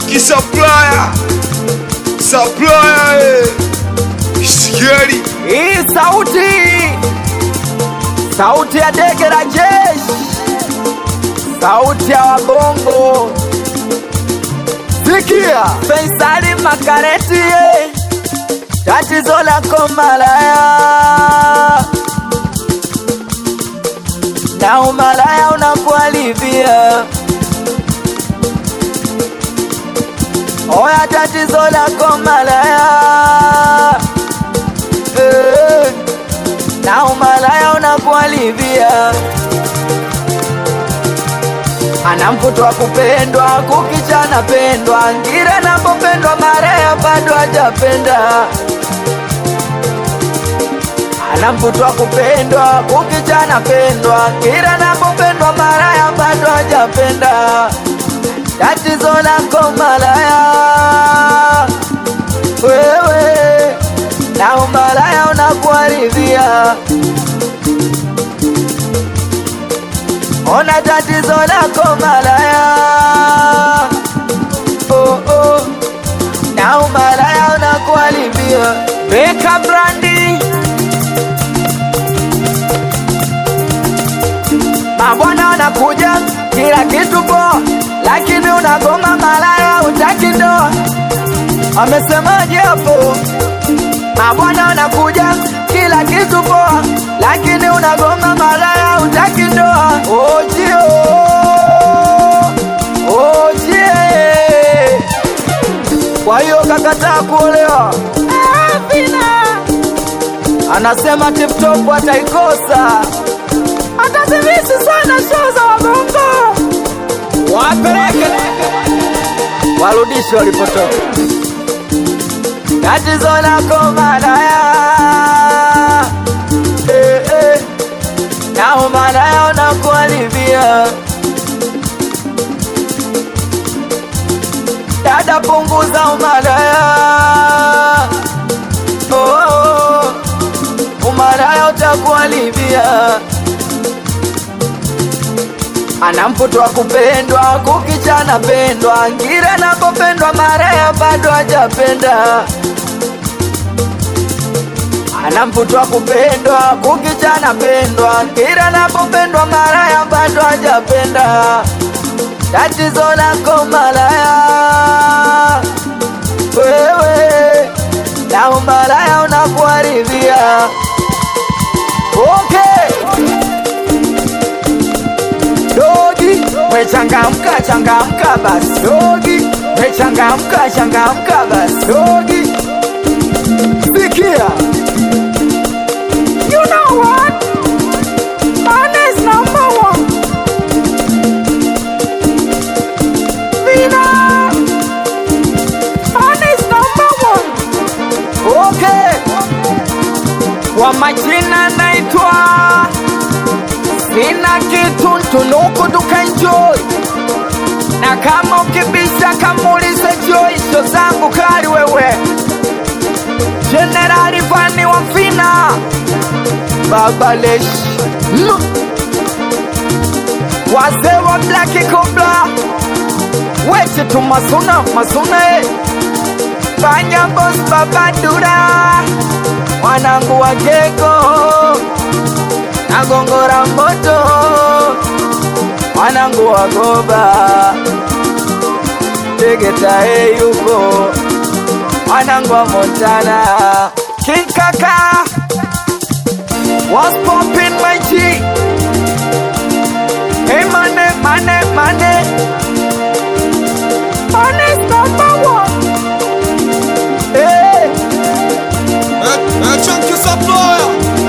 Riziki supplier, supplier, eh. Sigeli, Hii sauti sauti ya dege la jeshi, sauti ya wabongo. Sikia Faisali Makareti, eh. tatizo lako malaya na umalaya unakualivia. Oya, tatizo lako malaya eh, na umalaya unakualivia. Ana mvuto wa kupendwa, kukicha anapendwa, ngira anapopendwa, maraya bado hajapenda. Ana mvuto wa kupendwa, kukicha anapendwa, ngira anapopendwa, maraya bado hajapenda. Tatizo lako malaya, wewe na umalaya unakuharibia. Ona tatizo lako malaya, oh, oh. na umalaya unakuharibia. Weka brandi mabwana wanakuja kila kitu poa, lakini unagoma malaya, utaki ndoa. Amesemaje hapo? Mabwana wanakuja kila kitu poa, lakini unagoma malaya, utaki ndoa. Ojio, ojie, kwa hiyo kakataa kuolewa. Anasema tiptop ataikosa, atazimisi sana show za wabongo, wapeleke warudishe walipotoka. Tatizo lako malaya, eh, eh, na umalaya unakuharibia. Dada, punguza umalaya, oh, oh, umalaya utakuharibia. Ana mvuto wa kupendwa, kukicha anapendwa, ngira anapopendwa, maraya bado hajapenda. Ana mvuto wa kupendwa, kukicha anapendwa, ngira anapopendwa, maraya bado hajapenda. Tatizo lako malaya, wewe na umalaya unakuharibia. Okay. Dogi, we changamka changamka basi. Dogi, we changamka changamka basi. Dogi, sikia. You know what? Man is number one. Vina. Man is number one. Okay. Kwa majina naitwa Sina kitu ntunuku tukaenjoy na kama ukibisha kamulize Joy sho zangu kali wewe Generali Vani wa Mfina Baba Lesh mm. Wazee wa Black Cobra Weche tu masuna masuna eh. Fanya boss Baba Dura Wanangu wa Gego nagongora moto wanangu wagoba tegetae yuko wanangu wa Montana King Kaka was popping my G Hey mane mane mane